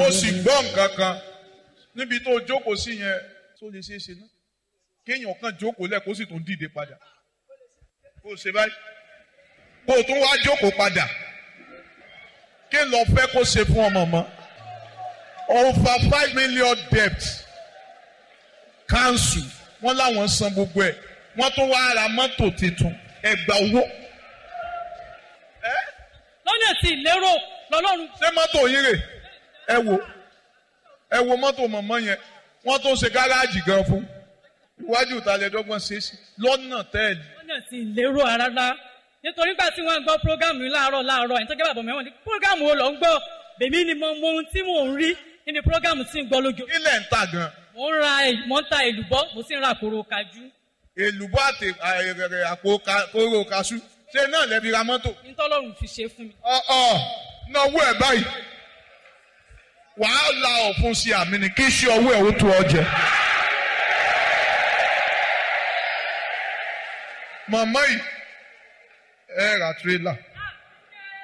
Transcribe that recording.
mo sì gbọ́ nǹkan kan níbi tó jókòó sí yẹn tó lè ṣeé ṣe náà kéèyàn kan jókòó lẹ̀ kó sì tún dìde padà kó o ṣe báyìí kó o tún wá jókòó padà kí n lọ fẹ́ kó ṣe fún ọmọ mọ́ over five million debt council wọ́n láwọn san gbogbo ẹ̀ wọ́n tún wá ra mọ́tò tuntun ẹgbà owó. lọ́nà tí ìlérò lọ́lọ́run ṣé mọ́tò yín rè ẹ wo ẹ wo mọ́tò mọ̀mọ́ yẹn wọ́n tó ṣe gáràjì gan fún iwájú ìtàlẹ́dọ́gbọ̀n ṣe é sí lọ́nà tẹ́ẹ̀lì. lọ́nà tí ìlérò rárá nítorí gbà tí wọ́n gbọ́ prógámù yìí láàárọ̀ láàárọ̀ ẹni tó jẹ́ bàbá mẹ́wọ̀n ní prógámù wo lọ ń gbọ́ bèmí ni mo mọ ohun tí mò ń rí nínú prógámù tí ń gbọ́ lójú. ilẹ̀ ń tà gan. mo ń ra èl- mo ń ta èlùbọ́ mo sì ń ra kóró kájú. èlùbọ́ àti àìrẹ̀rẹ̀ àpò ka- kóró kaṣú ṣé náà lẹ́bi ra mọ́tò. nítọ́lọ́run fi ṣe fún mi. ọ̀ọ́ náwó ẹ̀ báyìí wàá la ọ̀fun sí àmì ni kí ṣe ọwọ́ ẹ̀ ó tó ọ jẹ. màmá yìí ẹ ra tírélà